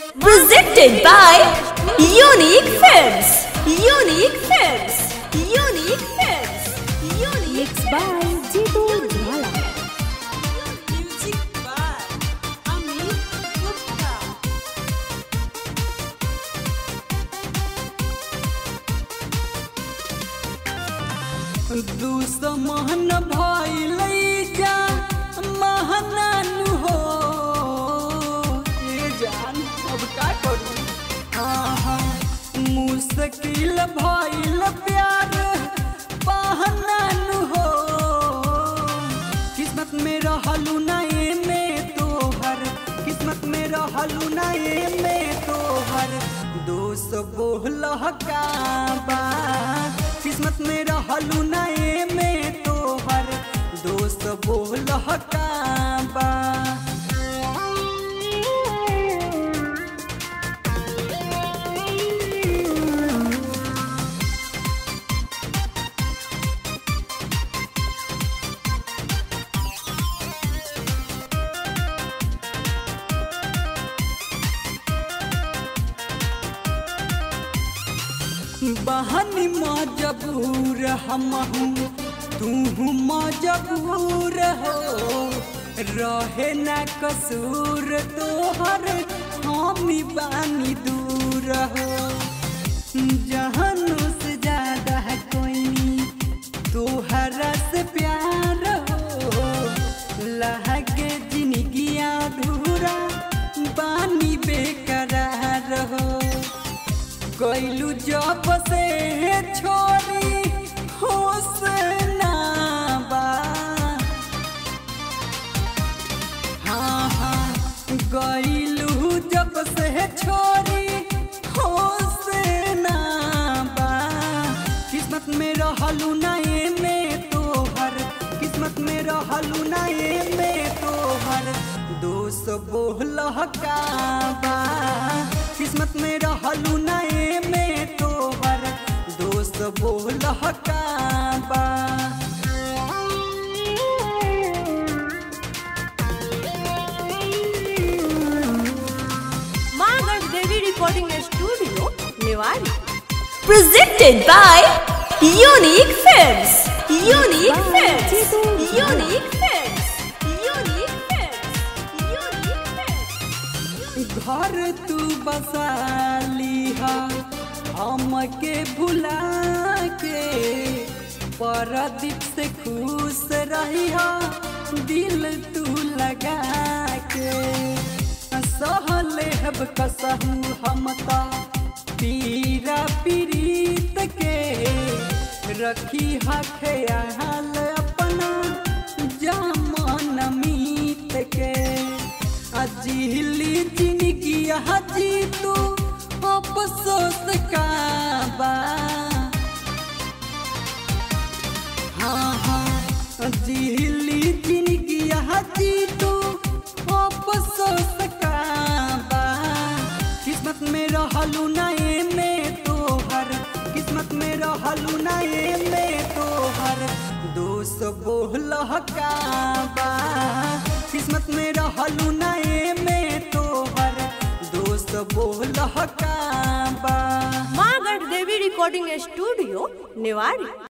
Presented by Unique Films. Unique Films. Unique Films. Unique Mixed by Jitu Jwala. Music by Amit Gupta. दुश्मन भइलै जा महानानु हो ए जान अब का करू आहा मुश्किल भइल प्यार बहनानु हो किस्मत में रहलू ना एमे तोहर किस्मत में रहलू ना एमे तोहर दोस्त बोलह का बा किस्मत में रहलू ना एमे तोहर दोस्त बोलह का बा बहनी मजबूर हम तू मजबूर हो रहे न कसूर तोहर हमी बानी दूर हो जहनु से ज्यादा है कोई तोहरा से प्यार हो लहके जिंदगी अधूरा बानी बेकरार हो कैलू जब से छोरी होश ना बा हाँ हाँ गैलू जब से छोरी होश ना बा किस्मत में रहलू ना एमे तोहर किस्मत में रहलू ना एमे तोहर दोस्त बोलह का बा किस्मत में रहलू ना एमे तोहर दोस्त बोलह का बा Margaret Devi Recording Studio, Newari. Presented by Unique Films. Unique by Films. Jitu Jwala. Unique Films. Unique Films. Unique Films. घर तू बसा लिहा हमके भुला के परदीप से खुश रहिहा दिल तू लगा के सहले हब कसहू हम ता पीरा पीरीत के रखी हा ख्याल अपना जामन मीत के अजीली जिंदगी हजी तू अफसोस का बा हाँ हाँ अजीली जिंदगी हजी तू अफसोस का बा किस्मत में रहलू ना एमे तोहर किस्मत में रहलू ना एमे तोहर दोस्त बोलह का बा किस्मत में रहलू ना एमे तोहर दोस्त बोलह का बा Margaret Devi Recording Studio, Newari.